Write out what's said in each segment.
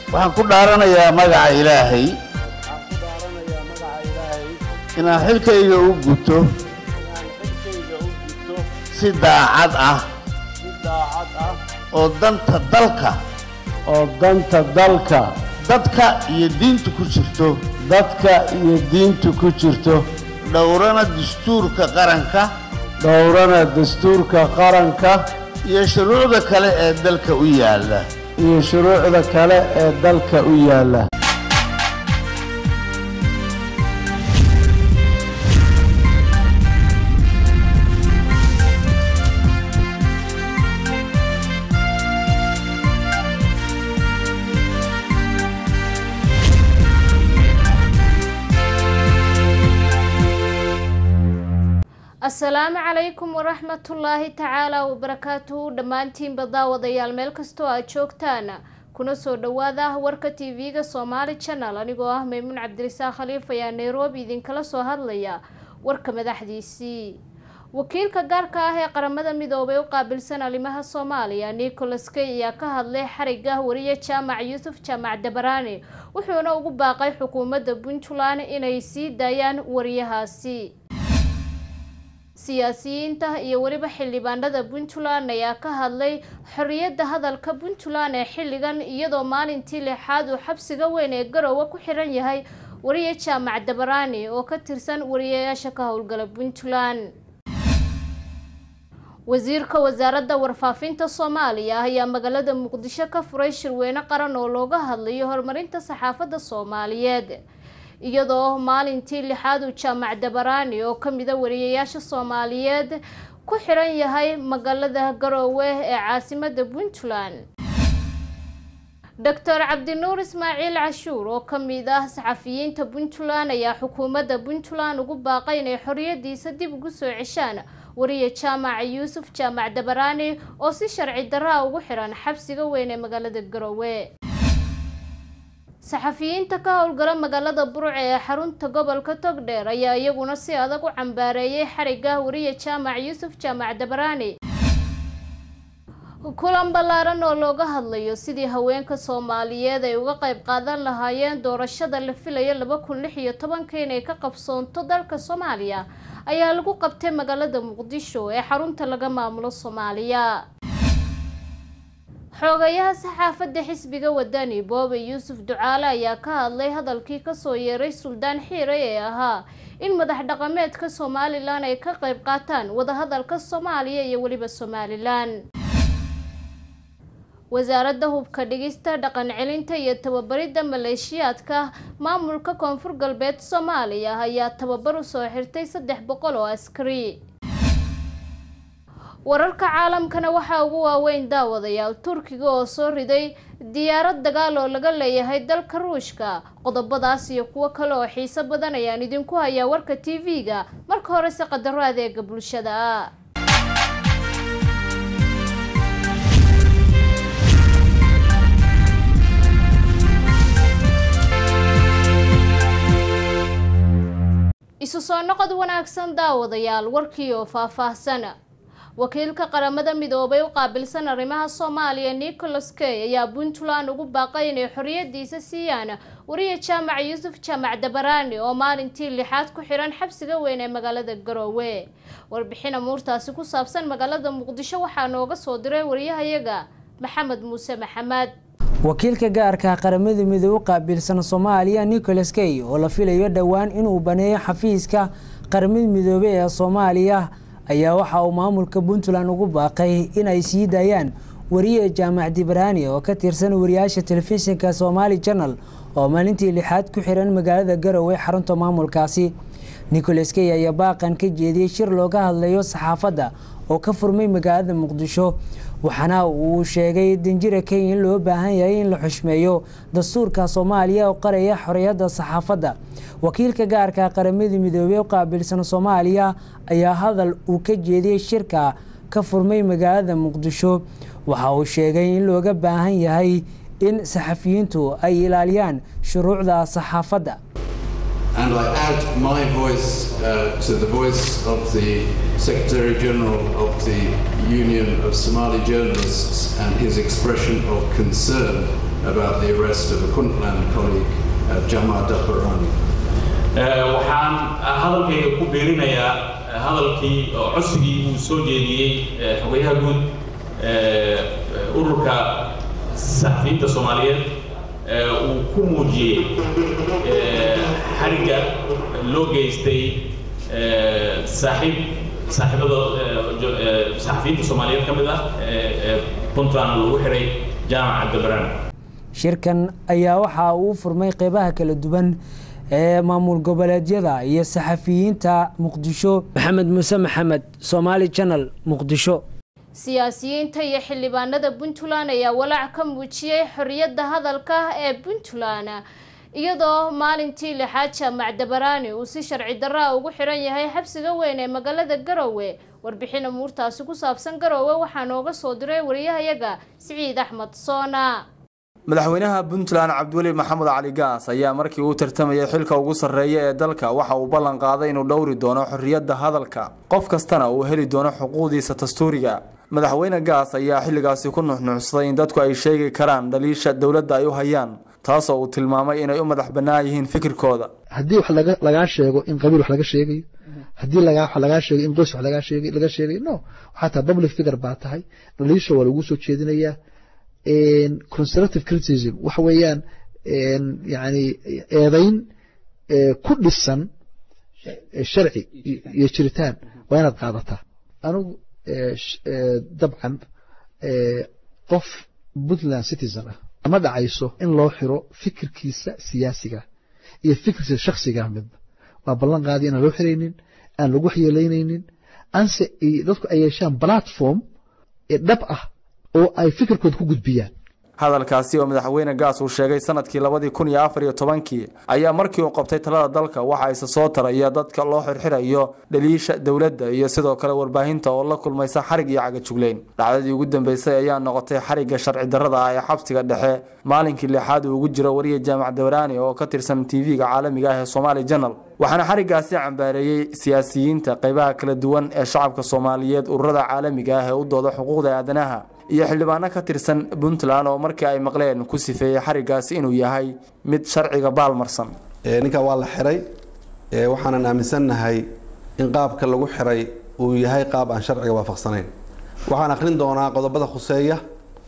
waxaan ku dhaaranayaa magaca ilaahay waxaan ku dhaaranayaa magaca ilaahay inaan xilkayga u guto inaan xilkayga u gudto si daacad ah si daacad ah oo danta dalka oo danta dalka dadka iyo diinta ku jirto dadka iyo diinta ku jirto dhowrana dastuurka qaranka dhowrana dastuurka qaranka iyo shuruucda kale ee dalka u yaalla iyo shuruucda kale ee dalka u yaalla asalaamu calaykum waraxmatullaahi tacaala wabarakaatuhu dhammaantiinba daawadayaal meel kastoo aad joogtaan kuna soo dhawaada warka tv-ga somaali channel anigoo ah maymuun cabdirisaaq khaliif ayaa nairobi idinkala soo hadlaya warka madaxdiisii wakiilka gaarka ah ee qaramada midoobay u qaabilsan arrimaha soomaaliya nicholas kay ayaa ka hadlay xariga wariye jaamac yuusuf jaamac dabaraani wuxuuna ugu baaqay xukuumadda puntland inay sii daayaan wariyahaasi siyaasiyiinta iyo weliba xildhibaanada puntland ayaa ka hadlay xorriyadda hadalka puntland ee xilligan iyadoo maalintii lixaad uu xabsiga weyn ee garowe ku xiran yahay wariye jaamac dabaraani oo ka tirsan wariyayaasha ka howlgala puntland wasiirka wasaaradda warfaafinta soomaaliya ayaa magaalada muqdisho ka furay shirweyne qaran oo looga hadlayo horumarinta saxaafadda soomaaliyeed iyadoo maalintii lixaad uu jaamac dabaraani oo kamida wariyayaasha soomaaliyeed ku xiran yahay magaalada garoowe ee caasimada puntland doctor cabdinuur ismaaciil cashuur oo kamid ah saxafiyiinta puntland ayaa xukuumadda puntland ugu baaqay inay xoriyadiisa dib ugu soo ceshaan wariye jaamac yuusuf jaamac dabaraani oo si sharci darraa ugu xiran xabsiga weyn ee magaalada garoowe saxafiyiinta ka howlgala magaalada burce ee xarunta gobolka togdheer ayaa iyaguna si adag u cambaareeyay xariga wariye jaamac yuusuf jaamac dabaraani kulan ballaaran oo looga hadlayo sidii haweenka soomaaliyeed ay uga qayb qaadan lahaayeen doorashada la filayo laba kun lix iyo tobanka inay ka qabsoonto dalka soomaaliya ayaa lagu qabtay magaalada muqdisho ee xarunta laga maamulo soomaaliya xoogayaha saxaafadda xisbiga wadani boobe yuusuf ducaale ayaa ka hadlay hadalkii kasoo yeeray suldaan xiiray ee ahaa in madax dhaqameedka somalilan ay ka qayb qaataan wadahadalka soomaaliya iyo weliba somalilan wasaaradda hubka dhigista dhaqan celinta iyo tababaridda maleeshiyaadka maamulka koonfur galbeed soomaaliya ayaa tababar usoo xirtay saddex boqol oo askari wararka caalamkana waxaa ugu waaweyn daawadayaal turkiga oo soo riday diyaarad dagaal oo laga leeyahay dalka ruushka qodobadaas iyo kuwo kale oo xiiso badan ayaan idinku hayaa warka t v-ga marka horese qadaro adeega bulshada isu soo noqod wanaagsan daawadayaal warkii oo faahfaahsan wakiilka qaramada midoobay u qaabilsan arrimaha soomaaliya nicholas kay ayaa puntland ugu baaqay inay xoriyadiisa siiyaan wariye jaamac yuusuf jaamac dabaraani oo maalintii lixaad ku xiran xabsiga weyn ee magaalada garoowe warbixin amuurtaasi ku saabsan magaalada muqdisho waxaa nooga soo diray wariyahayaga maxamed muuse maxamed wakiilka gaarka qaramada midoobe u qaabilsan soomaaliya nicholas kay oo la filayo dhowaan inuu baneeyo xafiiska qaramada midoobe ee soomaaliya ayaa waxa uu maamulka puntland ugu baaqay inay sii daayaan wariye jaamac dibraani oo ka tirsan wariyaasha telefishinka somaali janal oo maalintii lixaad ku xiran magaalada garowe xarunta maamulkaasi nicholas key ayaa baaqan ka jeediyey shir looga hadlayo saxaafadda oo ka furmay magaalada muqdisho waxaana uu sheegay danjira kenya in loo baahan yahay in la xushmeeyo dastuurka soomaaliya oo qaraya xoriyadda saxaafadda wakiilka gaarka qaramada midoobey u qaabilsan soomaaliya ayaa hadal uu ka jeediyey shirka ka furmay magaalada muqdisho waxa uu sheegay in looga baahan yahay in saxafiyiintu ay ilaaliyaan shuruucda saxaafadda And I add my voice uh, to the voice of the Secretary General of the Union of Somali Journalists and his expression of concern about the arrest of a Puntland colleague, uh, Jamar Daparani. waxaan hadalkayga ku biirinayaa hadalkii oo codsigii uu soo jeediyey xogayaha guud ururka saxafiyiinta soomaaliyeed uu ku muujiyey xarigga loo geystay saaxiib saaxiibada saxafiyiinta soomaaliyeed ka mid ah ee puntland lagu xiray jaamaca dabaraan shirkan ayaa waxa uu furmay qeybaha kala duwan ee maamul goboleedyada iyo saxafiyiinta muqdisho maxamed muuse maxamed somaali channel muqdisho siyaasiyiinta iyo xildhibaanada puntland ayaa walaac ka muujiyey xorriyadda hadalka ee puntland iyadoo maalintii lixaad jaamac dabaraani uu si sharci darraa ugu xiran yahay xabsiga weyn ee magaalada garowe warbixin amuurtaasi ku saabsan garowe waxaa nooga soo diray wariyahayaga siciid axmed soona madaxweynaha puntland cabdiweli maxamed cali gaas ayaa markii uu tartamayay xilka ugu sarreeya ee dalka waxa uu ballan qaaday inuu dhowri doono xorriyadda hadalka qof kastana uu heli doono xuquuqdiisa dastuuriga madaxweyne gaas ayaa xilligaasi ku nuxnuuxsaday in dadku ay sheegi karaan dhaliisha dowladda ay u hayaan taasoo uu tilmaamay inay u madax bannaan yihiin fikirkooda haddii wax lagaa sheego in qabiil wax laga sheegayo haddii wax lagaa sheego in qoys wax laga sheegayo no waxaa tahay public figure baa tahay dhaliisha waa lagu soo jeedinayaa constructive criticism waxa weeyaan yani eedayn ku dhisan sharci iyo jiritaan waa inaad qaadataa anigu dabcan qof puntland citizen ah ama dhacayso in loo xiro fikirkiisa siyaasiga iyo fikirkiisa shaksiga midba waa ballan qaadi inaan loo xiraynin aan lagu waxyeelaynaynin anse dadku ay yeeshaan platform dhab ah oo ay fikirkooda ku gudbiyaan hadalkaasi oo madaxweyne gaas uu sheegay sanadkii labadii kun iyo afar iyo tobankii ayaa markii uu qabtay talada dalka waxa isa soo taraya dadka loo xirxirayo dhaliisha dowladda iyo sidoo kale warbaahinta oo la kulmaysa xarig iyo cagajugleyn dhacdadii ugu dambeysay ayaa noqotay xarigga sharci darrada ah ee xabsiga dhexe maalinkii lixaad uu ugu jiro wariya jaamac dawraani oo ka tirsan tv-ga caalamiga ah ee somaali janal waxaana xariggaasi cambaareeyey siyaasiyiinta qaybaha kala duwan ee shacabka soomaaliyeed ururada caalamiga ah ee u dooda xuquuqda aadanaha iyo xildhibaano ka tirsan puntland oo markii ay maqleen ku sifeeyey xariggaasi inuu yahay mid sharciga baalmarsan ninka waa la xiray waxaanan aaminsannahay in qaabka lagu xiray uu yahay qaab aan sharciga waafaqsanayn waxaan akhrin doonaa qodobada khuseeya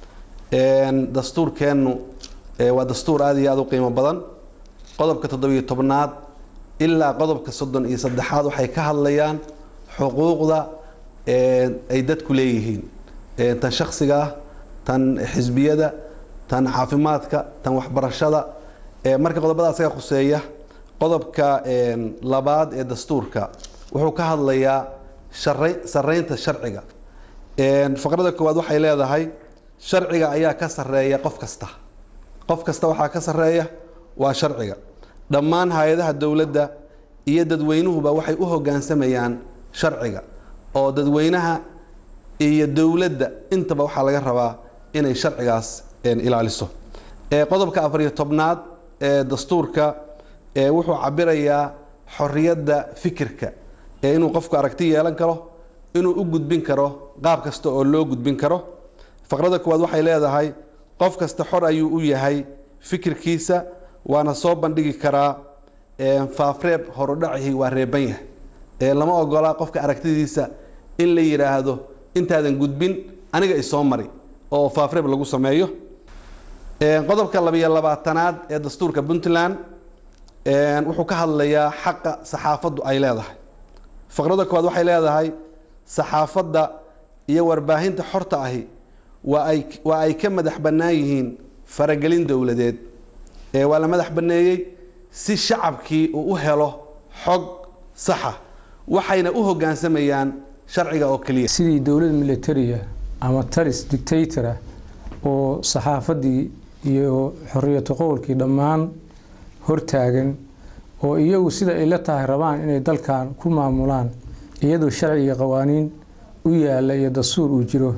dastuurkeennu waa dastuur aada iyo aada u qiimo badan qodobka toddobiyo tobnaad ilaa qodobka soddon iyo saddexaad waxay ka hadlayaan xuquuqda ay dadku leeyihiin tan shaksiga ah tan xisbiyada tan caafimaadka tan waxbarashada marka qodobada asaga khuseeya qodobka labaad ee dastuurka wuxuu ka hadlayaa sareynta sharciga faqrada koowaad waxay leedahay sharciga ayaa ka sareeya qof kasta qof kasta waxaa ka sareeya waa sharciga dhammaan hay-adaha dowladda iyo dadweynuhuba waxay u hogaansamayaan sharciga oo dadweynaha iyo dowladda intaba waxaa laga rabaa inay sharcigaas ilaaliso qodobka afariyo tobnaad ee dastuurka wuxuu cabirayaa xoriyadda fikirka ee inuu qofku aragti yeelan karo inuu u gudbin karo qaab kasta oo loo gudbin karo faqrada koowaad waxay leedahay qof kasta xor ayuu u yahay fikirkiisa waana soo bandhigi karaa faafreeb horudhacihii waa reeban yahay lama ogola qofka aragtidiisa in la yidhaahdo intaadan gudbin aniga isoo mari oo faafreeb lagu sameeyo qodobka labiyo labaatanaad ee dastuurka puntland wuxuu ka hadlayaa xaqa saxaafaddu ay leedahay faqrada koowaad waxay leedahay saxaafadda iyo warbaahinta xorta ahi waa ay waa ay ka madax bannaan yihiin faragelin dowladeed waa la madax banneeyey si shacabkii uu u helo xog saxa waxayna u hoggaansamayaan sharciga oo keliya sidii dowlad militariya ama talis dictatora oo saxaafaddii iyo xoriyatu qowlkii dhammaan hortaagan oo iyagu sida ay la tahay rabaan inay dalkan ku maamulaan iyadoo sharci iyo qawaaniin u yaala iyo dastuur uu jiro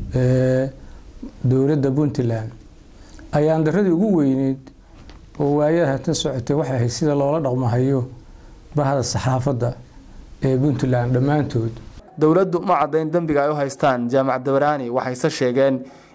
dowladda puntland ayaan daradii ugu weyneyd oo waayada hatan socotay waxay ahayd sida loola dhaqmahayo bahda saxaafadda ee puntland dhammaantood dowladdu ma caddayn dembiga ay u haystaan jaamac dabaraani waxayse sheegeen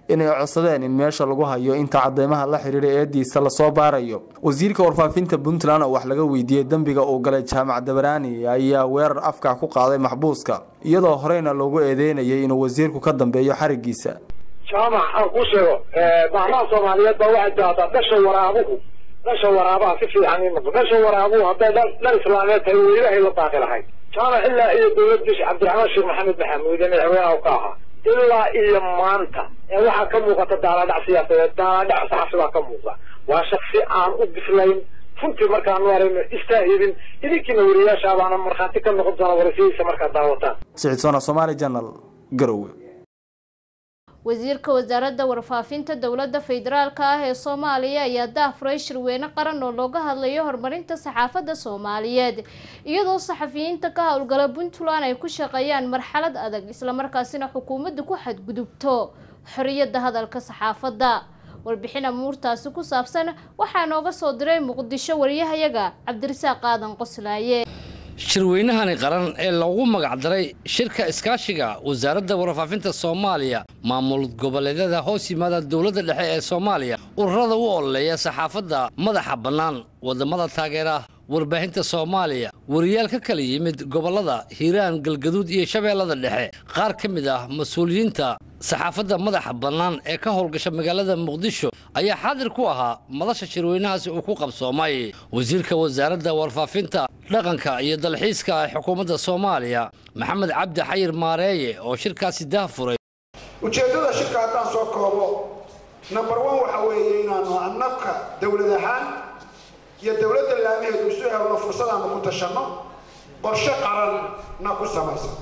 inay codsadeen in meesha lagu hayo inta cadeymaha la xiriira eediisa lasoo baarayo wasiirka warfaafinta puntland oo wax laga weydiiyey dembiga uu galay jaamac dabaraani ayaa weerar afka ku qaaday maxbuuska iyadoo horeyna loogu eedeynayay inuu wasiirku ka dambeeyo xarigiisa jaamac aan ku sheego baarlaha soomaaliyeed baa waxay tidahdaa dhasha waraabuhu dhasha waraabaha si fiican ii noqo dhasha waraabuhu hadday dhan dhan islaameed tahay oo ilaahay la baaqi lahayd jaamac ilaa iyo dowladdiisa cabdiraxmaan sheekh maxamed maxamuud ee madaxweynaha ka ahaa ilaa iyo maanta ee waxaa ka muuqata daaladhac siyaasadeed daaladhac saxafi baa ka muuqda waa shaksi aan u bislayn runtii markaanu aragno istaahilin idinkiina wariyaasha baana markhaati ka noqon doona waraysihiisa markaad daawataan sicidsona somaali janal garowe wasiirka wasaaradda warfaafinta dowladda federaalk ah ee soomaaliya ayaa daafuray shirweyne qaran oo looga hadlayo horumarinta saxaafadda soomaaliyeed iyadoo saxafiyiinta ka howlgala puntland ay ku shaqeeyaan marxalad adag islamarkaasina xukuumadda ku xadgudubto xoriyadda hadalka saxaafadda warbixin amuurtaasi ku saabsan waxaa nooga soo diray muqdisho wariyahayaga cabdirasaaq aadan qoslaaye shirweynahani qaran ee loogu magacdaray shirka iskaashiga wasaaradda warfaafinta soomaaliya maamul goboleedyada hoos yimaada dowladda dhexe ee soomaaliya ururada u ololeeya saxaafadda madaxa bannaan wadamada taageera warbaahinta soomaaliya wariyaal ka kala yimid gobollada hiiraan galgaduud iyo shabeellada dhexe qaar ka mid ah mas-uuliyiinta saxaafadda madaxa bannaan ee ka howlgasha magaalada muqdisho ayaa xaadir ku ahaa madasha shirweynahaasi uu ku qabsoomay wasiirka wasaaradda warfaafinta dhaqanka iyo dalxiiska ee xukuumadda soomaaliya maxamed cabdi xayir maareeye oo shirkaasi daafuray ujeeddada shirka haddaan soo koobo number one waxa weeye inaanu annabka dowlad ahaan iyo dowladda laamaheedu isu helno fursadaanu ku tashanno qorshe qaranna ku samaysan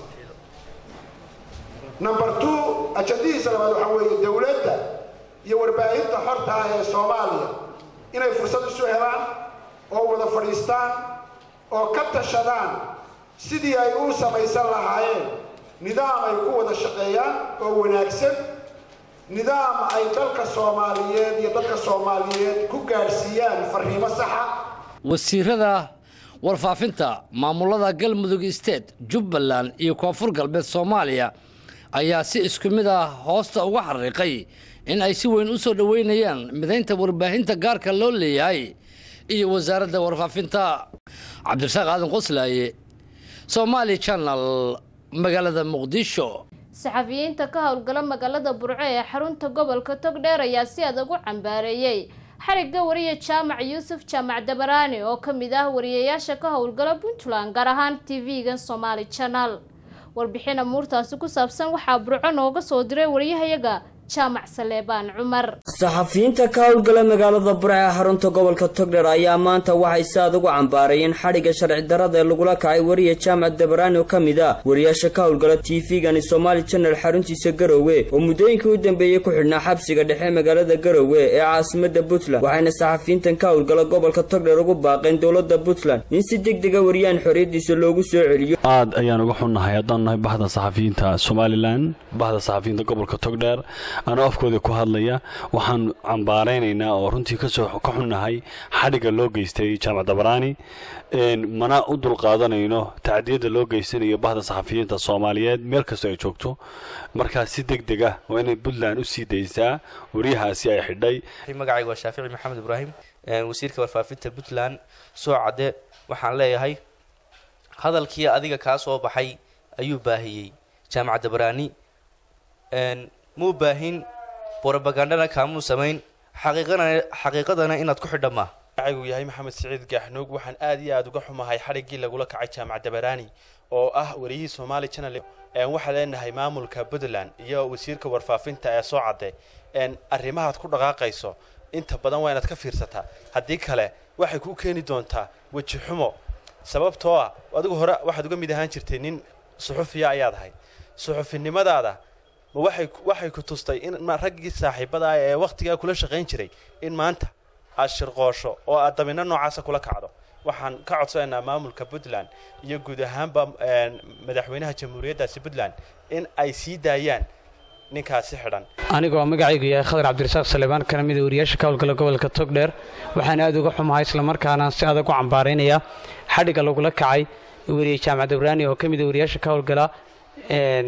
number two ajadihiisa labaad waxa weeye dowladda iyo warbaahinta xorta ah ee soomaaliya inay fursad isu helaan oo wada fadhiistaan oo ka tashadaan sidii ay u samaysan lahaayeen nidaam ay ku wada shaqeeyaan oo wanaagsan nidaam ay dalka soomaaliyeed iyo dadka soomaaliyeed ku gaadhsiiyaan fariimo saxa wasiirada warfaafinta maamulada galmudug state jubbaland iyo koonfur galbeed soomaaliya ayaa si isku mid ah hoosta uga xariiqay in ay si weyn u soo dhoweynayaan midaynta warbaahinta gaarka loo leeyahay iyo wasaaradda warfaafinta cabdirasaaq aadan qoslaaye somaali channel magaalada muqdisho saxafiyiinta ka howlgala magaalada burco ee xarunta gobolka togdheer ayaa si adag u cambaareeyey xarigga wariye jaamac yuusuf jaamac dabaraani oo ka mid ah wariyayaasha ka howlgala puntland gaar ahaan tv-gan somaali channel warbixin amuurtaasi ku saabsan waxaa burco nooga soo diray wariyahayaga jaamac saleebaan cumar saxafiyiinta ka howlgala magaalada burca ee xarunta gobolka togdheer ayaa maanta waxay si aad ugu cambaarayeen xadhigga sharci darada ee lagula kacay wariye jaamac dabaraani oo ka mid ah wariyaasha ka howlgala tv-gani somaali channel xaruntiisa garowe oo muddooyinkii u dambeeyey ku xidhnaa xabsiga dhexe magaalada garowe ee caasimada puntland waxayna saxafiyiintan ka howlgala gobolka togdheer ugu baaqeen dowlada puntland in si deg dega wariyaan xorriyadiisa loogu soo celiyo aad ayaan uga xunnahay haddaan nahay bahda saxafiyiinta somalilan bahda saxafiyiinta gobolka togdheer anoo afkooda ku hadlaya waxaan cambaaraynaynaa oo runtii kasoo ka xunnahay xadhigga loo geystay jaamac dabaraani mana u dulqaadanayno tacdiyadda loo geysanayo bahda saxafiyiinta soomaaliyeed meel kastoo ay joogto markaa si deg deg ah waa inay puntland u sii daysaa waryahaasi ay xidhay magacayga waa shaafici maxamed ibraahim wasiirka warfaafinta puntland soo cadde waxaan leeyahay hadalkii adiga kaa soo baxay ayuu baahiyey jaamac dabaraani muu baahin brobagandana kaamuu samayn xaqiiqadana inaad ku xidha maa magacaygu yahay maxamed siciid gaaxnuug waxaan aad iyo aad uga xumahay xadhiggii lagula kacay jaamac dabaraani oo ah wariyihii somaali channel waxaa leenahay maamulka puntland iyo wasiirka warfaafinta ee soo cadde arrimahaad ku dhaqaaqayso inta badan waa inaad ka fiirsataa haddii kale waxay kuu keeni doontaa weji xumo sababtoo ah adigu hore waxaad uga mid ahaan jirtay nin suxufiya ayaad ahayd suxufinimadaada ma waxay waxay ku tustay in raggii saaxiibada ah ee wakhtigaa kula shaqayn jiray in maanta aad shirqoosho oo aad dabinno noocaasa kula kacdo waxaan ka codsanaynaa maamulka puntland iyo guud ahaanba madaxweynaha jamhuuriyaddaasi puntland in ay sii daayaan ninkaasi xidhan anigoo magacaygu yahay khadar cabdirasaaq salebaan kana mida wariyaasha ka howlgala gobolka togdheer waxaan aad uga xumahay islamarkaana si adag u cambaaraynaya xadhigga lagula kacay weriye jaamac dabraani oo ka mida wariyaasha ka howlgala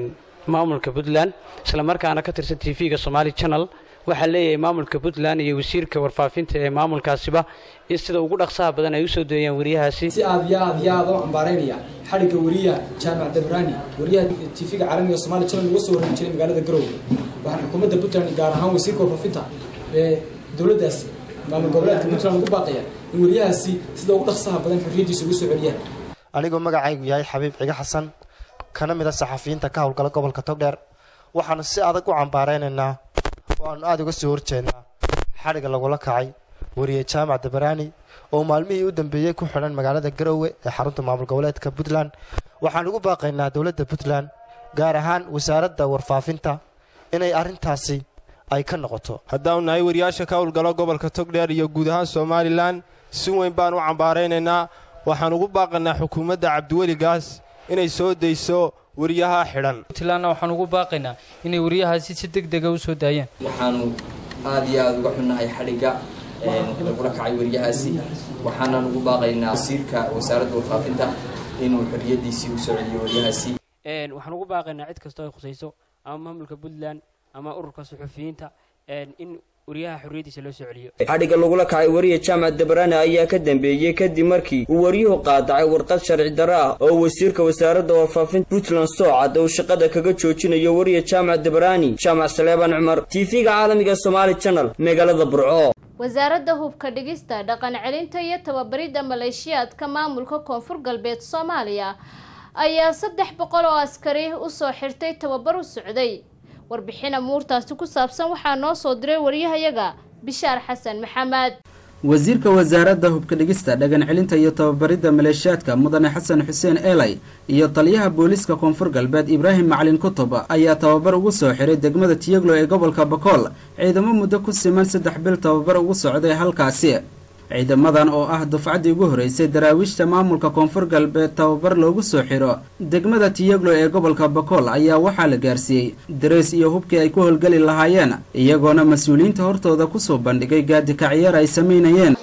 maamulka puntland islamarkaana ka tirsan t v-ga somaali channel waxaa leeyahay maamulka puntland iyo wasiirka warfaafinta ee maamulkaasiba in sida ugu dhaqsaha badan ay usoo deeyaan wariyahaasi si aad iyo aad iyo aad u cambaaraynaya xadhigga wariyaha jaamac dabraani wariyaha tv-ga caalamiga somaali channel uga soo waran jiray magaalada garowe waxaan xukuumadda puntland gaar ahaan wasiirka warfaafinta ee dowladdaasi maamul goboleedka puntland ugu baaqaya in wariyahaasi sida ugu dhaqsaha badan xorriyaddiisa ugu soo celiyaan anigoo magacaygu yahay xabiib ciga xasan kana mid a saxafiyiinta ka howlgala gobolka togdheer waxaanu si adag u cambaaraynaynaa oo aanu aada uga soo horjeednaa xadhigga lagula kacay wariye jaamac dabaraani oo maalmihii u dambeeyey ku xidhan magaalada garowe ee xarunta maamul goboleedka puntland waxaan ugu baaqaynaa dowladda puntland gaar ahaan wasaaradda warfaafinta inay arrintaasi ay ka noqoto haddaanu nahay wariyaasha ka howlgalo gobolka togdheer iyo guud ahaan somalilan si weyn baan u cambaaraynaynaa waxaan ugu baaqaynaa xukuumadda cabdiweli gaas inay soo dayso wariyaha xidhan puntlandna waxaan ugu baaqaynaa inay wariyahaasi si deg dega u soo daayaan waxaanu aada iyo aada uga xunnahay xadhigga lagula kacay wariyahaasi waxaanan ugu baaqaynaa wasiirka wasaaradda warfaafinta inuu xorriyaddiisii u soo celiyo wariyahaasi waxaan ugu baaqaynaa cid kastoo ay khusayso ama maamulka puntland ama ururka suxufiyiinta in wariyaha xorriyaddiisa loo soo celiyo xadhigga lagula kacay wariya jaamac dabrane ayaa ka dambeeyey kadib markii uu waryuhu qaadacay warqad sharci darro ah oo wasiirka wasaaradda warfaafinta puntland soocad uu shaqada kaga joojinayo wariya jaamac dabrani jaamac saleebaan cumar tv-ga caalamiga somaali channel magaalada burco wasaaradda hubka dhigista dhaqan celinta iyo tababaridda maleeshiyaadka maamulka koonfur galbeed soomaaliya ayaa saddex boqol oo askari usoo xirtay tababar u socday warbixin amuurtaasi ku saabsan waxaa noo soo diray waryahayaga bishaar xasan maxamed wasiirka wasaaradda hubka dhigista dhagan celinta iyo tababaridda maleeshiyaadka mudane xasan xuseen eelay iyo taliyaha booliiska koonfur galbeed ibraahim macalin kutub ayaa tababar ugu soo xiray degmada tiyaglo ee gobolka bakool ciidamo muddo ku siman saddex bil tababar ugu socday halkaasi ciidamadan oo ah dufcaddii ugu horeysay daraawiishta maamulka koonfur galbeed tababar loogu soo xiro degmada tiyaglo ee gobolka bakool ayaa waxaa la gaarsiiyey dareys iyo hubkii ay ku howlgeli lahaayeen iyagoona mas-uuliyiinta hortooda kusoo bandhigay gaadikacyaar ay samaynayeen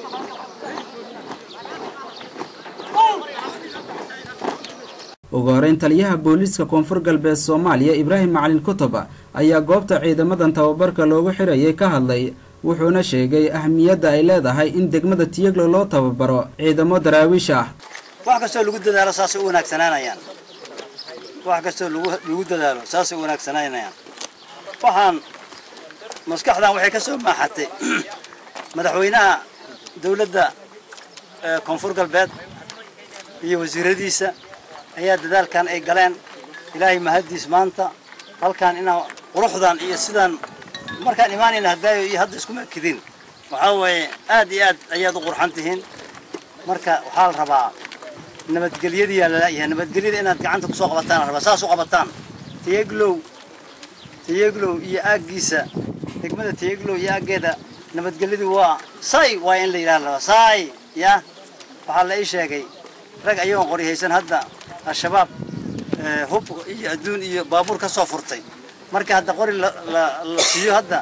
ugu horeyn taliyaha booliiska koonfur galbeed soomaaliya ibraahim macalin kutub ayaa goobta ciidamadan tababarka loogu xirayay ka hadlay wuxuuna sheegay ahmiyadda ay leedahay in degmada tiyaglo loo tababaro ciidamo daraawiish ah wax kastoo lagu dadaalo saasay u wanaagsanaanayaan wax kastoo lagu dadaalo saasay u wanaagsanaanayaan waxaan maskaxdan waxay ka soo maaxatay madaxweynaha dowladda koonfur galbeed iyo wasiiradiisa ayaa dadaalkan ay galeen ilaahay mahaddiis maanta halkan inaan quruxdan iyo sidaan markaan imaanayna hadaayo iyo hadda iskuma ekidin waxaa waaye aad iyo aad ayaad u qurxan tihiin marka waxaa la rabaa nabadgelyadiyaa lalayahay nabadgelyada inaad gacanta kusoo qabataan la rabaa saas u qabataan tiyeglow tiyeglow iyo aaggiisa degmada tiyeglow iyo aaggeeda nabadgelyadu waa say waa in la yidhaha la rabaa say ya waxaa la ii sheegay rag ayagoon qori haysan hadda al-shabaab hub iyo adduun iyo baabuur ka soo furtay marka hadda qori la siiyo hadda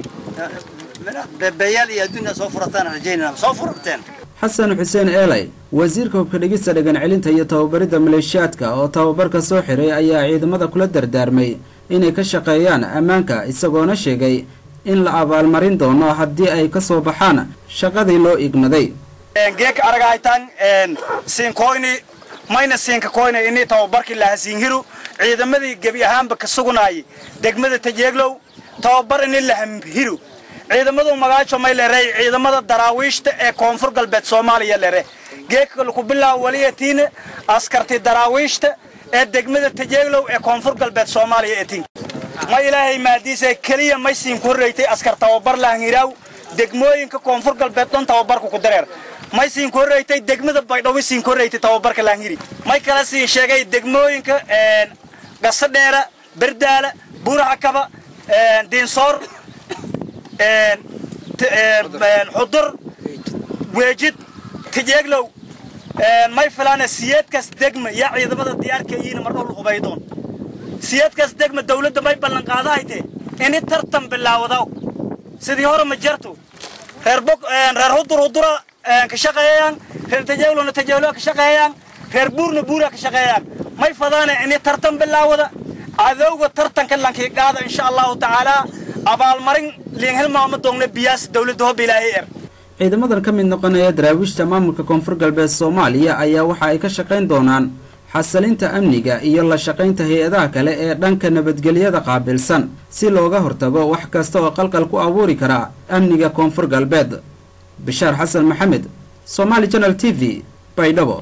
beebeeyaal iyo adduunya soo furataan rajaynana soo furateen xasan xuseen eelay wasiirka hubka dhigista dhagan celinta iyo tababaridda maleeshiyaadka oo tababarka soo xiray ayaa ciidamada kula dardaarmay inay ka shaqeeyaan ammaanka isagoona sheegay in la abaalmarin doono haddii ay ka soo baxaan shaqadii loo igmaday geeka aragahaytan siinkoyni mayna siinka koyna ini tababarkii lahasiinhiru ciidamadii gebi ahaanba ka sugunaayay degmada tajeeglow tababar ini lahamhiru ciidamadu magaajo may leeray ciidamada daraawiishta ee koonfur galbeed soomaaliya lere geeka laku bilaabo waliyatiine askarti daraawiishta ee degmada tajeeglow ee koonfur galbeed soomaaliya etin ma ilaahay maadiisa keliya may siin ku horreeytay askar tababar lahanhiraaw degmooyinka koonfur galbeed dhan tababarku ku dareer may siin ku horreeytay degmada baydhawi siin ku horreeytay tababarka lahanhiri may kala siin sheegay degmooyinka gasadheera berdaala buuracakaba diinsoor xudur weejid tijeeglow may filaana siyeedkaas degma yaa ciidamada diyaarka iyiina mar dhowla hubaydoon siyeedkaas degma dawladda may ballan qaadahayte ini tartan bilaawadaw sidii hore ma jarto reer bog reer hudur hudura ka shaqeeyaan reer tajeeglona tajeegloa ka shaqeeyaan reer buurna buura ka shaqeeyaan may fadaana ini tartan bilaawada cadowga tartanka lankiigaada insha allahu tacaala abaalmarin liinhilmaama doogna biyaas dowladda hob ilaahay er ciidamadan ka mid noqonaya daraawiishta maamulka koonfur galbeed soomaaliya ayaa waxa ay ka shaqayn doonaan xasilinta amniga iyo la shaqaynta hay-adaha kale ee dhanka nabadgelyada qaabilsan si looga hortago wax kasta oo qalqal ku abuuri kara amniga koonfur galbeed bishaar xasan maxamed somaali janal t v baydhabo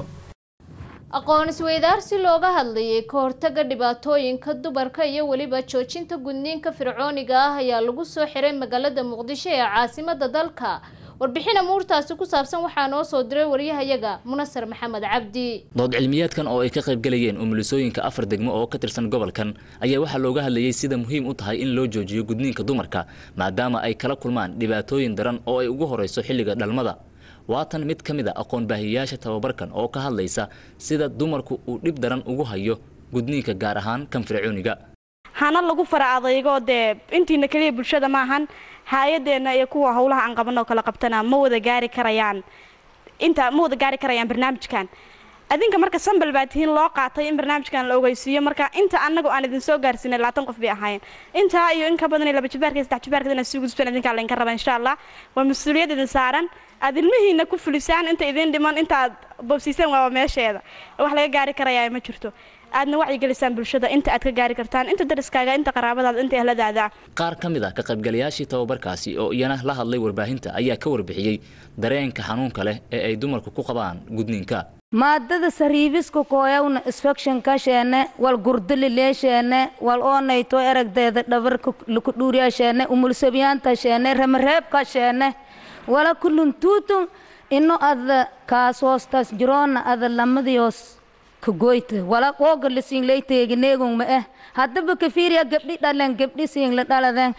aqoon isweydaarsi looga hadlayay ka hortaga dhibaatooyinka dumarka iyo weliba joojinta gudniinka fircooniga ah ayaa lagu soo xiray magaalada muqdisho ee caasimada dalka warbixin amuurtaasi ku saabsan waxaa noo soo diray waryahayaga munasar maxamed cabdi dood cilmiyeedkan oo ay ka qayb galayeen umulisooyinka afar degmo oo ka tirsan gobolkan ayaa waxaa looga hadlayay sida muhiim u tahay in loo joojiyo gudniinka dumarka maadaama ay kala kulmaan dhibaatooyin daran oo ay ugu horeyso xilliga dhalmada waatan mid ka mid a aqoon baahiyayaasha tababarkan oo ka hadlaysa sida dumarku uu dhib daran ugu hayo gudniinka gaar ahaan kan fircooniga hana lagu fara adaygo dee intiina keliya bulshada maahan hay-adeenna iyo kuwa howlaha aan qabanoo kala qabtana ma wada gaari karayaan inta ma wada gaari karayaan barnaamijkan adinka marka sambal baa tihiin loo qaatay in barnaamijkan la ogeysiiyo marka inta anagu aan idin soo gaarsiinay labaatan qof bay ahaayeen intaa iyo in ka badan iyo laba jibaarka iyo saddex jibaarka inaad sii gudbisaan idinkaa laydinka raba insha allah waa mas-uuliyad idin saaran aad ilmihiina ku fulisaan inta idin dhiman inta aad bobsiisaan waaba meesheeda wax laga gaari karayaa ma jirto aadna wacyigelisaan bulshada inta aad ka gaari kartaan inta dariskaaga inta qaraabadaada inta ehladaada qaar ka mid ah ka qaybgalayaashii tababarkaasi oo iyana la hadlay warbaahinta ayaa ka warbixiyey dareenka xanuunka leh ee ay dumarku ku qabaan gudniinka maadada sariibiska kooyawna isfekshinka sheene wal gurdalileesheene wal oonayto eragdeeda dhabarka lukudhuuriya sheene umulsabyaanta sheene ramareebka sheene wala kuluntuutun ino ada kaas hoostas jiroona ada lamadiyoos kagoyta wala ooga lasiin layteegineegun ma eh haddaba kafiiriya gabdhi dhalen gabdhi siin la dhaladeen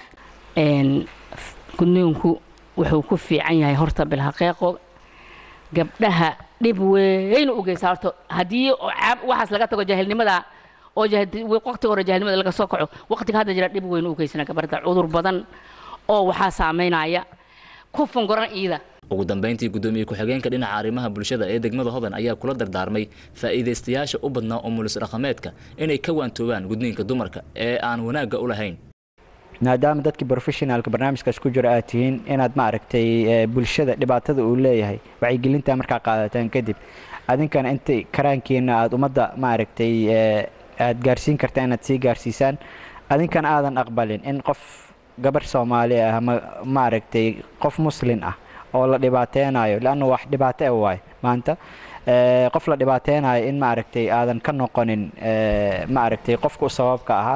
gudniinku wuxuu ku fiican yahay horta bilxaqiiqo gabdhaha dhib weyn u geysaa horta haddii waxaas laga tago jaahilnimada oo waqtiga hore jaahilnimada laga soo kaco waqtiga hadda jira dhib weyn u geysana gabadha cudur badan oo waxaa saameynaya ku fungoran iida ugu dambeyntii guddoomiye ku-xigeenka dhinaca arrimaha bulshada ee degmada hodan ayaa kula dardaarmay faa'iidaystayaasha u badnaa umulis dhaqameedka inay ka waantoobaan gudniinka dumarka ee aan wanaagga u lahayn maadaama dadkii professionaalka barnaamijkaas ku jira aad tihiin inaad maaragtay bulshada dhibaatada uu leeyahay wacyigelinta markaa qaadataan kadib adinkana inta karaankiina aad ummadda maaragtay aad gaarsiin karta inaad sii gaarsiisaan adinkana aadan aqbalin in qof gabar soomaali ah ama maaragtay qof muslin ah oo la dhibaateynayo leanna wax dhibaato e waayo maanta qof la dhibaateynayo in maaragtay aadan ka noqonin maaragtay qofka u sababka ahaa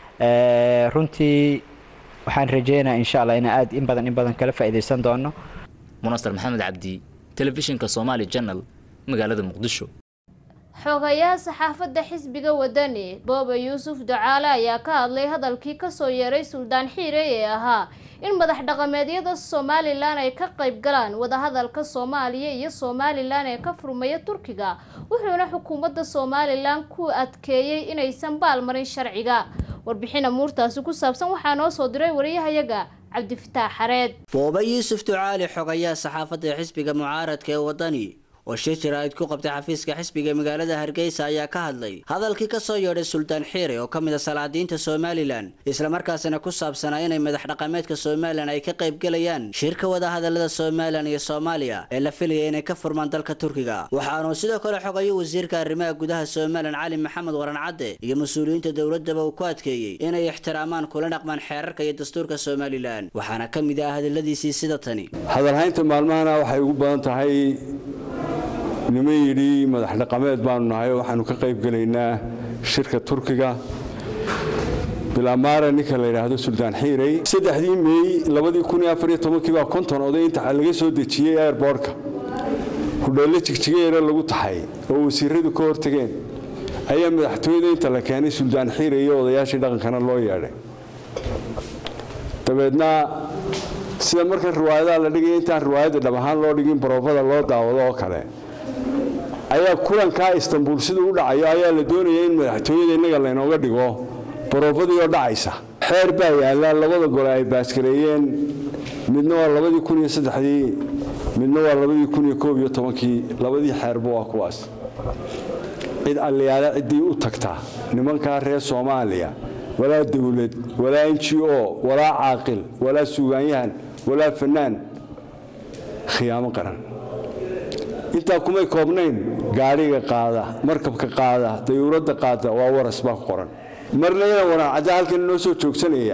runtii waxaan rajeynayaa insha allah inaan aad in badan in badan kala faa'iidaysan doono munasar maxamed cabdi telefishinka somaali channel magaalada muqdisho xogayaha saxaafadda xisbiga wadani booba yuusuf ducaale ayaa ka hadlay hadalkii kasoo yeeray suldaan xiire ee ahaa in madax dhaqameedyada somalilan ay ka qayb galaan wadahadalka soomaaliya iyo somalilan ee ka furmaya turkiga wuxuuna xukuumadda somalilan ku adkeeyey inaysan baalmarin sharciga warbixin amuurtaasi ku saabsan waxaa noo soo diray wariyahayaga cabdifataax xareed booba yuusuf ducaali xogayaha saxaafadda xisbiga mucaaradka ee wadani oo shir jaraa'id ku qabtay xafiiska xisbiga magaalada hargeysa ayaa ka hadlay hadalkii kasoo yeedhay suldaan xiire oo ka mid a salaadiinta somalilan islamarkaasina ku saabsanaa inay madax dhaqameedka somalilan ay ka qaybgelayaan shirka wadahadalada somalilan iyo soomaaliya ee la filaya inay ka furmaan dalka turkiga waxaanuu sidoo kale xogayo wasiirka arrimaha gudaha somalilan cali maxamed waran cadde iyo mas-uuliyiinta dowladaba uu ku adkeeyey inay ixtiraamaan kula dhaqmaan xeerarka iyo dastuurka somalilan waxaana ka mid ah hadaladiisii sida tani hadalhaynta maalmahana waxay ugu badan tahay niman yidhi madax dhaqameed baanu nahay waxaanu ka qayb gelaynaa shirka turkiga bilaamaara ninka la yidhaahdo suldaan xiirey saddexdii meey labadii kun iyo afar iyo tobankii baa konton oday inta laga soo dejiyey airboortka hudheelle jigjigeera lagu taxay oo wasiiradu ka hortageen ayaa madaxtooyada inta la keenay suldaan xiirey iyo odayaashii dhaqankana loo yeedhay dabeedna sida marka riwaayadaha la dhigaya intaan riwaayadda dhab ahaan loo dhigin baroofada loo daawado oo kale ayaa kulankaa istanbuul siduu u dhacayo ayaa la doonaya in madaxtooyada innaga laynooga dhigo baroofadii oo dhacaysa xeer baa yaalla labada gole ay baaskareeyeen midna waa labadii kun iyo saddexdii midna waa labadii kun iyo koob iyo tobankii labadii xeerba waa kuwaas cid alliyaale ciddii u tagtaa nimankaa reer soomaaliya walaa dawlad walaa n g o walaa caaqil walaa suugaanyahan walaa fannaan khiyaamo qaran intaa kumay koobnayn gaadhiga qaada markabka qaada dayuuradda qaada waa waras baa ku qoran marna inaan waran cadda halkan inoo soo joogsanaya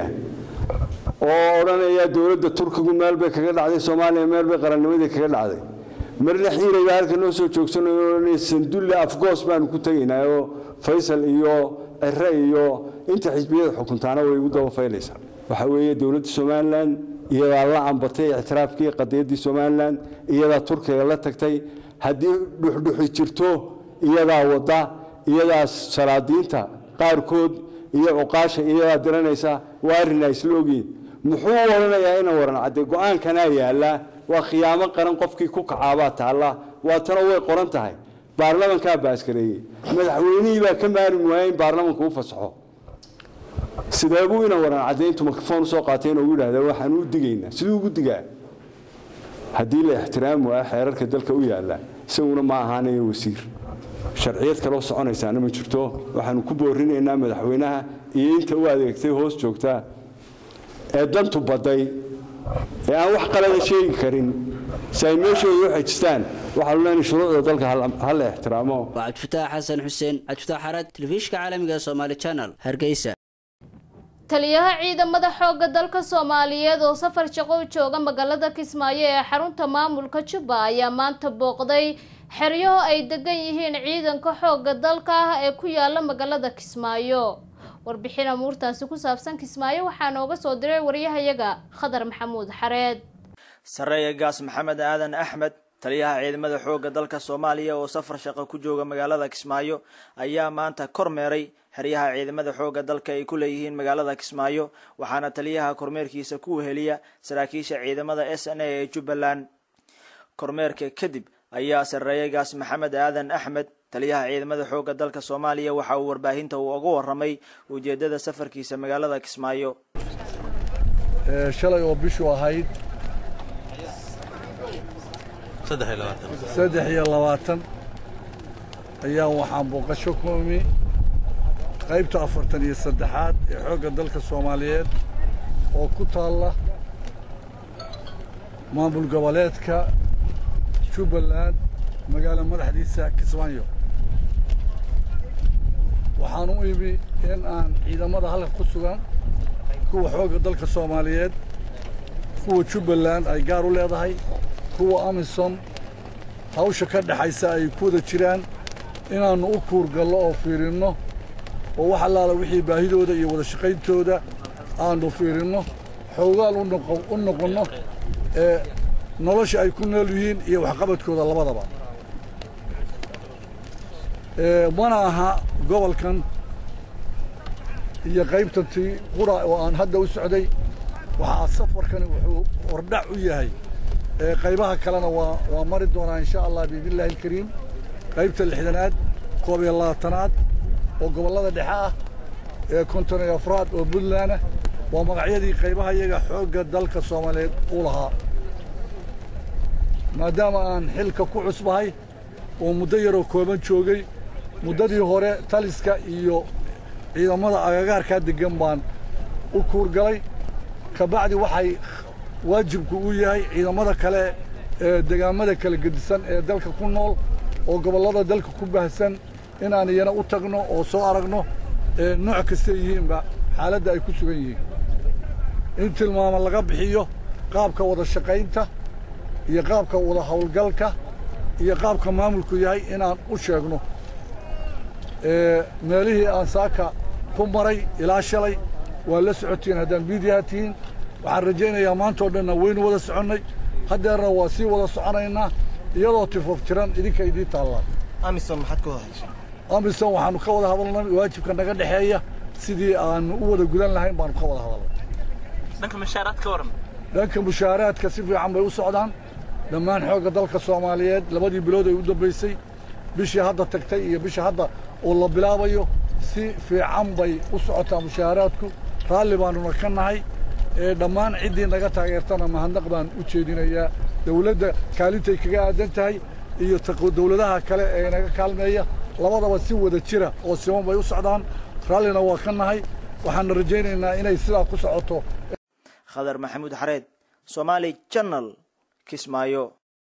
oo odhanaya dowladda turkigu meel bay kaga dhacday soomaaliya meel bay qarannimadii kaga dhacday marna xiirayba halkan noo soo joogsanayo odhanaya sandulle afgoos baanu ku tegaynaa oo faysal iyo cire iyo inta xisbiyada xukuntaana way ugu daba faylaysaa waxa weeye dowladda somalilan iyadaa la ambatay ictiraafkii qadiyaddii somalilan iyadaa turkiga la tagtay haddii dhuxdhuxi jirto iyadaa wadda iyadaa salaadiinta qaarkood iyo cuqaasha iyadaa diranaysa waa arrinaa isla ogiin muxuu odhanayaa ina waran cadde go-aankanaa yaallaa waa khiyaamo qaran qofkii ku kacaabaa taalla waatana way qoran tahay baarlamankaa baaskareeyey madaxweynihii baa ka maarmi waaya in baarlamanku u fasaxo sidee buu ina waran cadde intuu mikrofon usoo qaatay inuu yidhaahda waxaan u digaynaa siduu ugu digaa haddii la ixtiraami waayo xeerarka dalka u yaalla isaguna ma ahaanayo wasiir sharciyad kaloo soconaysaana ma jirto waxaanu ku boorinaynaa madaxweynaha iyo inta u adeegtay hoos joogtaa ee dantu badday ee aan wax qalada sheegi karin si ay meeshooda u xejistaan waxaanu leenahay shuruucda dalka ha la ixtiraamo waa cabdifataax xasan xuseen cabdifataax xarad telefishinka caalamiga ee soomaali channel hargeysa taliyaha ciidamada xoogga dalka soomaaliyeed oo safar shaqo u jooga magaalada kismaayo ee xarunta maamulka jubba ayaa maanta booqday xeryaho ay degan yihiin ciidanka xoogga dalka ah ee ku yaala magaalada kismaayo warbixin amuurtaasi ku saabsan kismaayo waxaa nooga soo diray waryahayaga khadar maxamuud xareed sareeya gaas maxamed aadan axmed taliyaha ciidamada xoogga dalka soomaaliya oo safar shaqo ku jooga magaalada kismaayo ayaa maanta kormeeray xeryaha ciidamada xoogga dalka ay ku leeyihiin magaalada kismaayo waxaana taliyaha kormeerkiisa ku weheliya saraakiisha ciidamada s n a ee jubbaland kormeerka kadib ayaa sareeyagaas maxamed aadan axmed taliyaha ciidamada xoogga dalka soomaaliya waxa uu warbaahinta uu uga waramay ujeedada safarkiisa magaalada kismaayo shalay oo bishu ahayd saddex iyo labaatan ayaa waxaan booqasho ku imi qaybta afartan iyo saddexaad ee xoogga dalka soomaaliyeed oo ku taalla maamul goboleedka jubbaland magaalo madaxdiisa kismaayo waxaan u imi in aan ciidamada halka ku sugan kuwa xoogga dalka soomaaliyeed kuwa jubbaland ay gaar u leedahay kuwa amisom hawsha ka dhexaysa ay ku wada jiraan inaannu u kuurgallo oo fiirinno oo wax allaala wixii baahidooda iyo wada shaqayntooda aannu fiirinno xoogaal u noqonno ee nolosha ay ku nool yihiin iyo waxqabadkooda labadaba mana aha gobolkan iyo qaybtantii qura oo aan hadda u socday waxaa safarkani wuxuu hordhac u yahay qaybaha kalena waa waa mari doonaa insha allah biidnillahi alkariim qaybta lixdanaad koob iyo labaatanaad oo gobollada dhexe ah ee konton iyo afraad oo puntlandah waa magacyadii qaybaha iyaga xoogga dalka soomaaliyeed u lahaa maadaama aan xilka ku cusbahay oo muddo yaroo kooban joogay muddadii hore taliska iyo ciidamada agagaarkaa deggan baan u kuurgalay ka bacdi waxay waajibku u yahay ciidamada kale ee degaamada kala gedisan ee dalka ku nool oo gobollada dalka ku baahsan inaan iyana u tagno oo soo aragno ee nooc kastay yihiinba xaaladda ay ku sugan yihiin in tilmaamo laga bixiyo qaabka wada shaqaynta iyo qaabka wada howlgalka iyo qaabka maamulku yahay inaan u sheegno meelihii aan saaka ku maray ilaa shalay waa la socotiin haddaan miidiyaha tihiin waxaan rajaynayaa maantao dhanna waynu wada soconnay haddeerna waa sii wada soconaynaa iyadoo tifoof jiran idinka idiin taallaa amisom maxaad ka wada hadashay amisom waxaanu ka wada hadalnay waajibka naga dhexeeya sidii aanu u wada gudan lahayn baanu ka wada hadalnay dhanka mushaaraad ka waran dhanka mushaaraadka si fiican bay u socdaan dhammaan xoogga dalka soomaaliyeed labadii bilood ay u dambaysay bishii hadda tagtay iyo bishii hadda oo la bilaabayo si fiican bay u socotaa mushaaraadku raalli baanuna ka nahay ee dhammaan ciddii naga taageertana mahadnaq baan u jeedinayaa dawladda kaalintay kaga aadan tahay iyo dawladaha kale ee naga kaalmeeya labadaba si wada jira oo siman bay u socdaan raallina waa ka nahay waxaana rajaynaynaa inay sidaa ku socoto khadar maxamuud xareed somaali channel kismaayo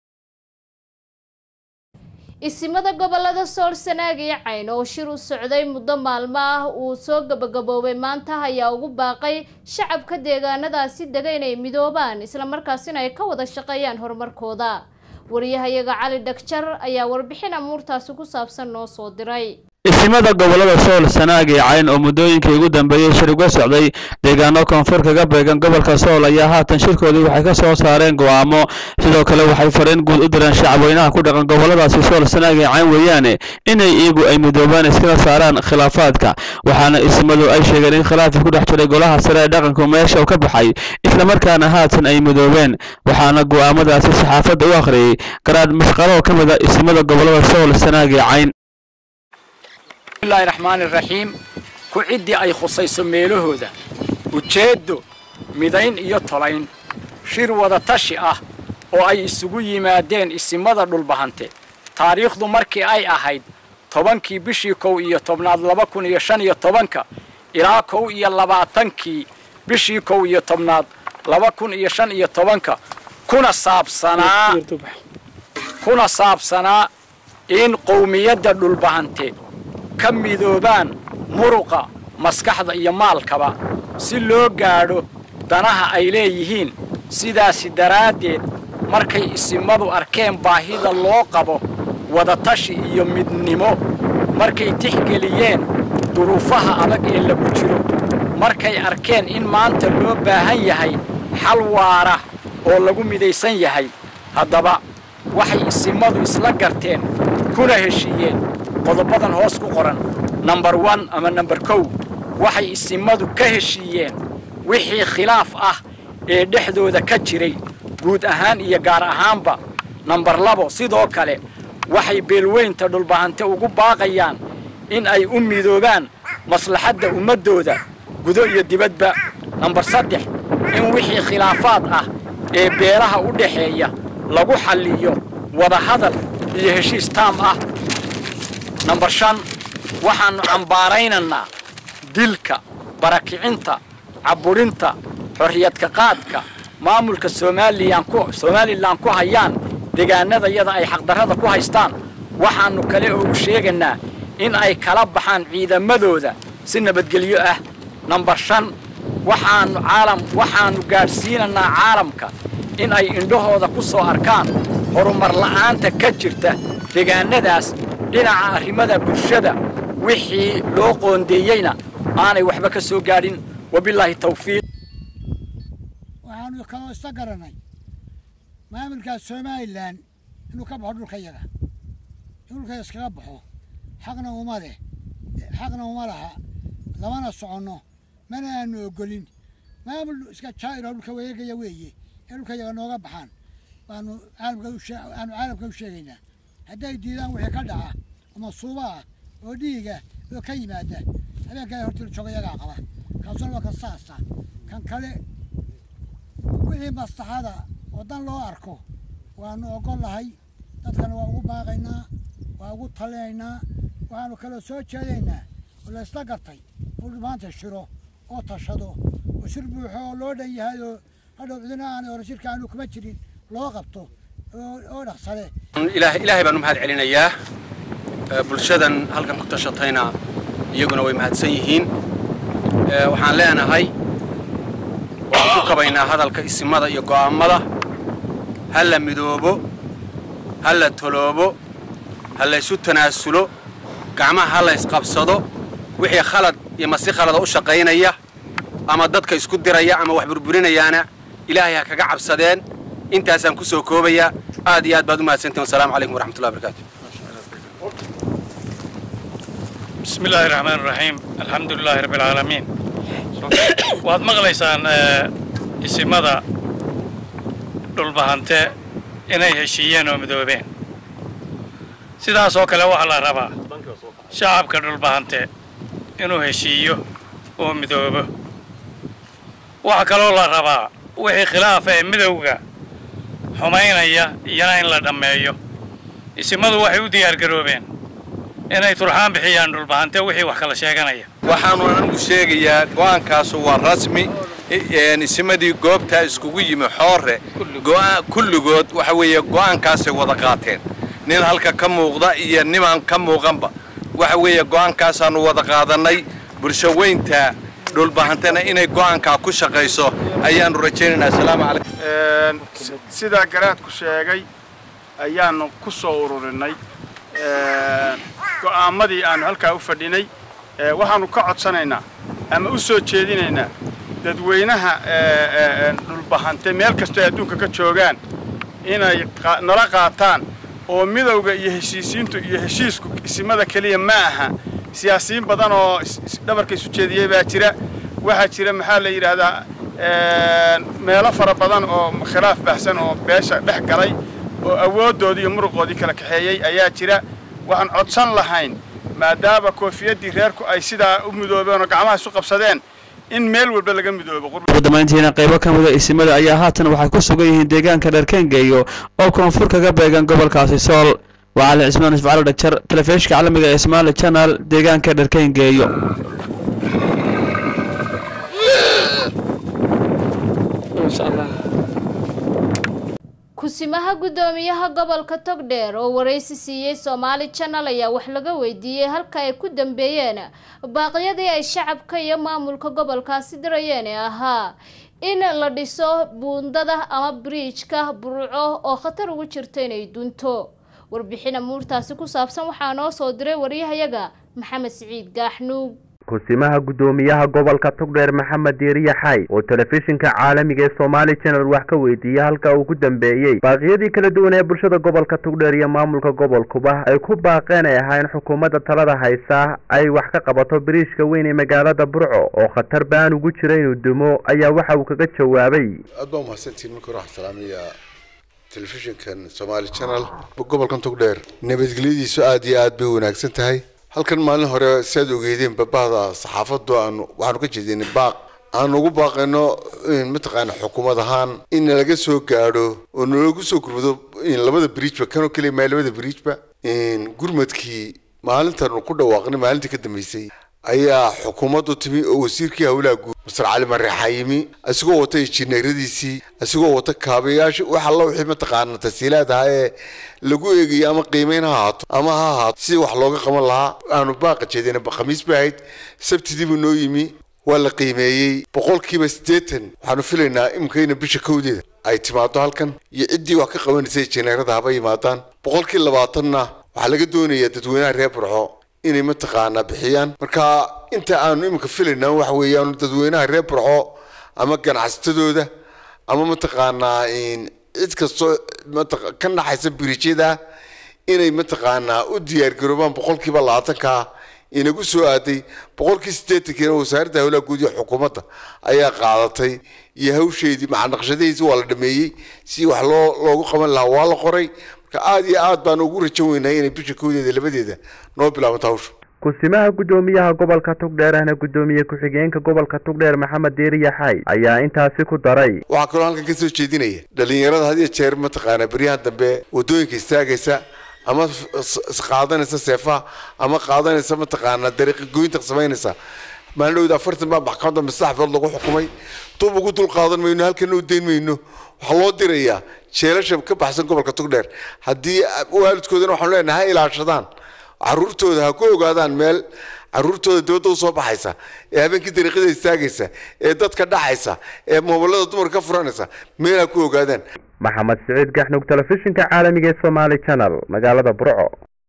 isimada gobolada sool sanaag iyo cayn oo shir u socday muddo maalmo ah uu soo gabagaboobay maanta ayaa ugu baaqay shacabka deegaanadaasi dega inay midoobaan islamarkaasina ay ka wada shaqeeyaan horumarkooda wariyahayaga cali dhagjar ayaa warbixin amuurtaasi ku saabsan noo soo diray isimada gobolada sool sanaag iyo cayn oo muddooyinkii ugu dambeeyey shir uga socday deegaano koonfur kaga beegan gobolka sool ayaa haatan shirkoodii waxay ka soo saareen go'aamo sidoo kale waxay fariin guud u direen shacabweynaha ku dhaqan goboladaasi sool sanaag iyo cayn weeyaane inay iyagu ay midoobaan iskala saaraan khilaafaadka waxaana isimadu ay sheegeen in khilaafii ku dhex jiray golaha sare ee dhaqanku meesha uu ka baxay islamarkaana haatan ay midoobeen waxaana go'aamadaasi saxaafadda u akhriyey garaad masqalo oo ka mid a isimada gobolada sool sanaag iyo cayn bismillahi raxmaani raxiim ku ciddii ay khusayso meelahooda ujeeddo midayn iyo tolayn shir wada tashi ah oo ay isugu yimaadeen isimada dhulbahante taariikhdu markii ay ahayd tobankii bishii kow iyo tobnaad laba kun iyo shan iyo tobanka ilaa kow iyo labaatankii bishii kow iyo tobnaad laba kun iyo shan iyo tobanka kuna saabsanaa kuna saabsanaa in qowmiyadda dhulbahante ka midoobaan muruqa maskaxda iyo maalkaba si loo gaadho danaha ay leeyihiin sidaasi daraaddeed markay isimadu arkeen baahida loo qabo wadatashi iyo midnimo markay tixgeliyeen duruufaha adag ee lagu jiro markay arkeen in maanta loo baahan yahay xal waara oo lagu midaysan yahay haddaba waxay isimadu isla garteen kuna heshiiyeen qodobadan hoos ku qoran nambar wan ama nambar kow waxay isimadu ka heshiiyeen wixii khilaaf ah ee dhexdooda ka jiray guud ahaan iyo gaar ahaanba nambar labo sidoo kale waxay beelweynta dhulbahante ugu baaqayaan in ay u midoobaan maslaxadda ummaddooda gudo iyo dibadba nambar saddex in wixii khilaafaad ah ee beelaha u dhexeeya lagu xalliyo wadahadal iyo heshiis taam ah nambar shan waxaannu cambaaraynaynaa dilka barakicinta cabburinta xorriyadka qaadka maamulka somalilan ku somalilan ku hayaan deegaanadayada ay xaqdarrada ku haystaan waxaannu kale oo u sheegaynaa in ay kala baxaan ciidamadooda si nabadgelyo ah nambar shan waxaannu caalam waxaannu gaadhsiinaynaa caalamka in ay indhahooda ku soo arkaan horumar la'aanta ka jirta deegaanadaas dhinaca arrimada bulshada wixii loo qoondeeyeyna aanay waxba ka soo gaadhin wabilaahi tawfiiq waxaanu kaloo isla garanay maamulka somalilan inuu ka baxo dhulka yaga in dhulka iskaga baxo xaqna uma leh xaqna uma laha lamana soconno mana aanu ogolin maamul iska jaa'ir oo dhulka wareegaya weeye ee dhulka yaga nooga baxaan baanu caalamka aanu caalamka u sheegaynaa hadday diidaan wixii ka dhaca ama suuba ah oo dhiiga oo ka yimaada habeenkaa horta jooga yagaa qaba kaasuna waa kan saasa kan kale wixii maslaxada waddan loo arko waanu ogol lahay dadkana waa ugu baaqaynaa waa ugu talinaynaa waxaanu kaloo soo jeedaynaa oo la isla gartay oo maanta shiro oo tashado oo shir buuxo oo loo dhan yahay oo hadhow cidina aan hore shirka aanu kuma jirin loo qabto oo dhaqsale ilaahay baan u mahad celinayaa bulshadan halkan ku tashatayna iyaguna way mahadsan yihiin waxaan leenahay waan ku kabaynaa hadalka isimada iyo go'aammada ha la midoobo ha la toloobo ha la ysu tanaasulo gacmaha ha la ysqabsado wixii khalad iyo masi khalada u shaqaynaya ama dadka isku diraya ama wax burburinayaana ilaahay ha kaga cabsadeen intaasaan ku soo koobayaa aad iyo aad baad u mahadsantihin wasalaamu calaykum waraxmatullahi barakaatu بسم الله الرحمن الرحيم الحمد لله رب العالمين waad maqlaysaan isimada dhulbahante inay heshiiyeen oo midoobeen sidaas oo kale waxaa la rabaa shacabka dhulbahante inuu heshiiyo oo midoobo waxaa kaloo la rabaa wixii khilaafa ee midowga xumaynaya iyana in la dhammeeyo isimadu waxay u diyaargaroobeen inay turxaan bixiyaan dhulbahante wixii wax kala sheeganaya waxaanu anigu sheegayaa go'aankaasu waa rasmi isimadii goobtaa iskugu yimi xoore kulligood waxa weeye go'aankaasay wada qaateen nin halka ka muuqda iyo nimaan ka muuqanba waxa weeye go'aankaasaannu wada qaadannay bulsho weynta dhulbahantena inay go'aankaa ku shaqayso ayaannu rajaynaynaa asalaamu calaykum sidaa garaadku sheegay ayaannu ku soo ururinay go'aammadii aannu halkaa u fadhinay waxaannu ka codsanaynaa ama u soo jeedinaynaa dadweynaha dhulbahante meel kastoo ay adduunka ka joogaan inay nala qaataan oo midowga iyo heshiisiintu iyo heshiisku isimada keliya ma aha siyaasiyiin badan oo dhabarka isu jeediyey baa jira waxaa jira maxaa la yidhaahdaa meelo fara badan oo khilaaf baxsan oo beesha dhex galay oo awooddoodii iyo muruqoodii kala kaxeeyey ayaa jira waxaan codsan lahayn maadaama koofiyaddii reerku ay sidaa u midoobeen oo gacmaha isu qabsadeen in meel walba laga midoobo ugu dambayntiina qaybo ka mida isimada ayaa haatan waxay ku sugan yihiin deegaanka dharkengeeyo oo koonfur kaga beegan gobolkaasi sool waa cali cismaan isfacalo dhajar telefishinka caalamiga ee somaali channel deegaanka dharkengeeyo kusimaha guddoomiyaha gobolka togdheer oo waraysi siiyey soomaali channel ayaa wax laga weydiiyey halka ay ku dambeeyeen baaqyadii ay shacabka iyo maamulka gobolkaasi dirayeen ee ahaa in la dhiso buundada ama biriijka burco oo khatar ugu jirta inay dunto warbixin amuurtaasi ku saabsan waxaa noo soo diray waryahayaga maxamed siciid gaaxnuug kusimaha guddoomiyaha gobolka togdheer maxamed diiriya xay oo telefishinka caalamiga ee somaali channel wax ka weydiiyey halka uu ku dambeeyey baaqyadii kala duwan ee bulshada gobolka togdheer iyo maamulka gobolkuba ay ku baaqeen ay ahayn xukuumadda talada haysa ay wax ka qabato biriishka weyn ee magaalada burco oo khatar baan ugu jira inuu dumo ayaa waxa uu kaga jawaabay aad baa umahadsantihin marka hore waxaan salaamaya telefishinkan somaali channel gobolkan togdheer nabadgelyadiisu aada iyo aad bay wanaagsan tahay halkan maalin hore siaad ogeydeen babahda saxaafadu aanu waxaanu ka jeedinay baaq aanu ugu baaqayno mataqaana xukuumad ahaan in nalaga soo gaadho oo nalagu soo gurmado labada bridgeba kanoo keliya maa labada bridgeba gurmadkii maalintaanu ku dhawaaqnay maalintii ka dambeysay ayaa xukuumaddu timi oo wasiirkii howlaha guud masar cali mareexa yimi isagoo wata injineeradiisii isagoo wata kaabayaasha wax alla wixii mataqaana tasiilaad ahaa ee lagu eegayay ama qiimeyn ha ahaato ama ha ahaato sidii wax looga qaban lahaa aanu baaqa jeedina khamiis bay ahayd sabtidii buu noo yimi waa la qiimeeyey boqolkiiba siddeetan waxaanu filaynaa imikayna bisha kowdeeda ay timaado halkan iyo ciddii wax ka qabanaysa injineerada haba yimaadaan boqolkii labaatanna waxaa laga doonayaa dadweynaha reer burco inay mataqaanaa bixiyaan marka inta aanu iminka filayna waxa weeyaan dadweynaha reer burco ama ganacsatadooda ama mataqaanaa cid kastoo ka naxaysa biriijyada inay mataqaanaa u diyaargaroobaan boqolkiiba labaatanka inagu soo aaday boqolkii siddeetankiina wasaaradda howlaha guud iyo xukuumadda ayaa qaadatay iyo hawsheedii macnaqshadihiisi waa la dhameeyey si wax loo loogu qaban lahaa waa la qoray marka aada iyo aad baan ugu rajan weynahay inay bisha koodeeda labadeeda noo bilaabanto hawsha kusimaha guddoomiyaha gobolka togdheer ahna guddoomiye ku-xigeenka gobolka togdheer maxamed diiriya xay ayaa intaasi ku daray waxaa kaloo halkan ka soo jeedinaya dhalinyarada had iyo jeer mataqaanaa beryahan dambe waddooyinka istaagaysa ama qaadanaysa seefaha ama qaadanaysa mataqaanaa dariiqa goynta samaynaysa maalin dhowda afartan baa maxkamadda masaxfood lagu xukumay dub ugu dul qaadan mayno halkana u dayn mayno waxaa loo dirayaa jeelasha ka baxsan gobolka togdheer haddii waalidkoodana waxaanu leenahay ha ilaashadaan caruurtooda ha ku ogaadaan meel caruurtooda dibadda usoo baxaysa ee habeenkii dariiqada istaagaysa ee dadka dhacaysa ee moobilada dumarka ka furanaysa meel ha ku ogaadaan maxamed siciid gaxnug telefishinka caalamiga ee somaali channel magaalada burco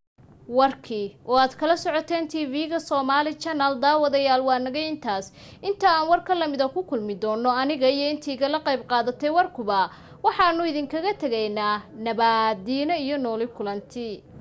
warkii oo aad kala socoteen tv-ga somaali channel daawadayaal waa naga intaas inta aan warka lamida ku kulmi doono aniga iyo intiigala qayb qaadatay warkuba waxaanu idinkaga tegaynaa nabaadiino iyo nooli kulanti